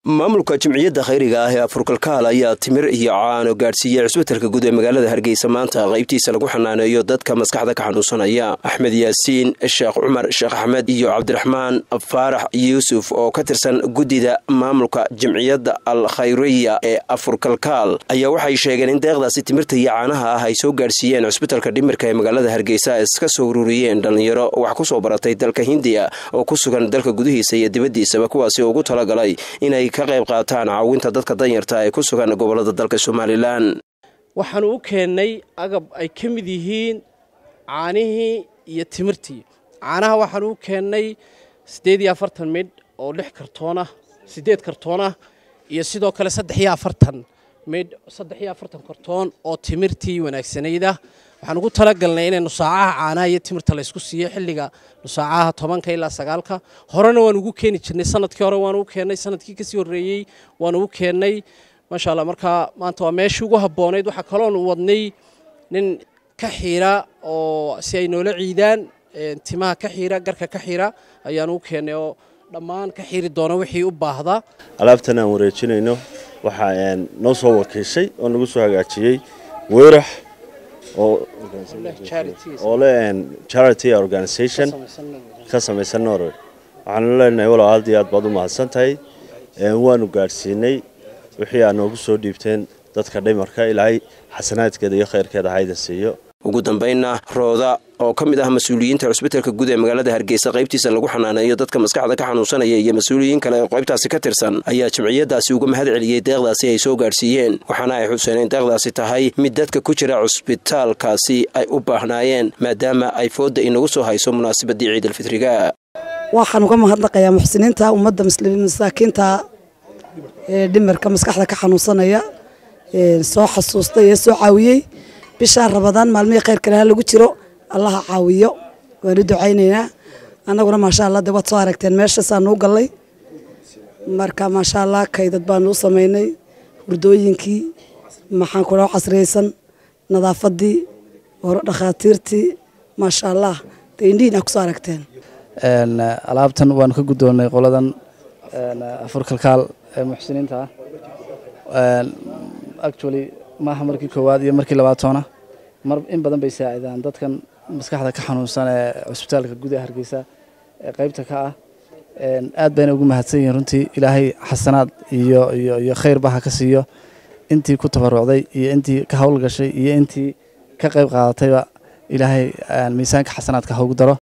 maamulka jimciyadda khayriga ah ee afurkalkaal ayaa timir iyo caano gaadhsiiyey cisbitalka guud ee magaalada hargeysa maanta qaybtiisa lagu xanaaneeyo dadka maskaxda ka xanuunsanaya axmed yaasiin sheekh cumar sheekh axmed iyo cabdiraxmaan faarax yuusuf oo ka tirsan guddida maamulka jimciyadda al khayriya ee afurkalkaal ayaa waxay sheegeen in deeqdaasi timirta iyo caanaha ah ay soo gaadhsiiyeen cisbitalka dhimirka ee magaalada hargeysa iska soo ururiyeen dhallinyaro wax ku soo baratay dalka hindiya oo ku sugan dalka gudihiisa iyo dibaddiisaba kuwaasi ugu talagalay inay ka qayb qaataan caawinta dadka danyarta ee ku sugan gobolada dalka somalilan waxaanu u keennay agab ay ka mid yihiin caanihii iyo timirtii caanaha waxaanu u keennay siddeed iyo afartan midh oo lix kartoonah siddeed kartoonah iyo sidoo kale saddex iyo afartan midh saddex iyo afartan kartoon oo timirtii wanaagsanayda waxaan ugu talagalnay inay nusaacaha caanaha iyo timirta laysku siiyo xilliga nusaacaha tobanka ilaa sagaalka horena waan ugu keeni jirnay sanadkii hore waanu u keennay sanadkii kasii horreeyey waanu u keennay maasha allah markaa maanta waa meeshii ugu habboonayd waxaa kaloonu wadnay nin ka xiira oo si ay noola ciidaan timaha ka xiira garka ka xiira ayaanu u keennay oo dhammaan ka xiiri doona wixii u baahda alaabtan aan wareejinayno waxaa noo soo wakiishay oo nagu soo hagaajiyey weyrax oo le charity organisation ka samaysan norway waxaanu leenahay walow aad iyo aad baad u mahadsan tahay waanu gaadhsiinay wixii aad noogu soo dhiibteen dadka dhimarka ilaahay xasanaadkeeda iyo khayrkeeda hayda siiyo ugu dambaynna rooda oo ka mid ah mas-uuliyiinta cusbitalka guud ee magaalada hargeysa qaybtiisa lagu xanaaneeyo dadka maskaxda ka xanuunsanaya iyo mas-uuliyiin kale oo qaybtaasi ka tirsan ayaa jimciyadaasi uga mahad celiyey deeqdaasi ay soo gaadhsiiyeen waxaana ay xuseen in deeqdaasi tahay mid dadka ku jira cusbitaalkaasi ay u baahnaayeen maadaama ay foodda inagu soo hayso munaasabadii ciidalfitriga waxaan uga mahadnaqayaa muxsiniinta ummadda masaakiinta ee dhimirka maskaxda ka xanuunsanaya soo xasuustay ee soo caawiyey bishaa rabadaan maalmihii khayrkale ha lagu jiro allaha caawiyo waanu ducaynaynaa annaguna maasha allah de waad soo aragteen meeshaasaanu u gallay marka maasha allah kaydad baanu u samaynay hurdooyinkii maxaan kula casriyeysan nadaafadii hore dhakhaatiirtii maasha allah de indhihiin aa kusoo aragteen alaabtan waanu ka guddoonnay qoladan afurkalkaal ee muxsiniinta ah actually maaha markii koowaad iyo markii labaatoona mar in badan bay saacidaan dadkan maskaxda ka xanuunsan ee cusbitaalka gudaha hargeysa ee qaybta ka ah aad bayna ugu mahadsan yihiin runtii ilaahay xasanaad iyo iyo iyo khayrba ha ka siiyo intii ku tabarucday iyo intii ka howlgashay iyo intii ka qayb qaadatayba ilaahay miisaanka xasanaadka ha ugu daro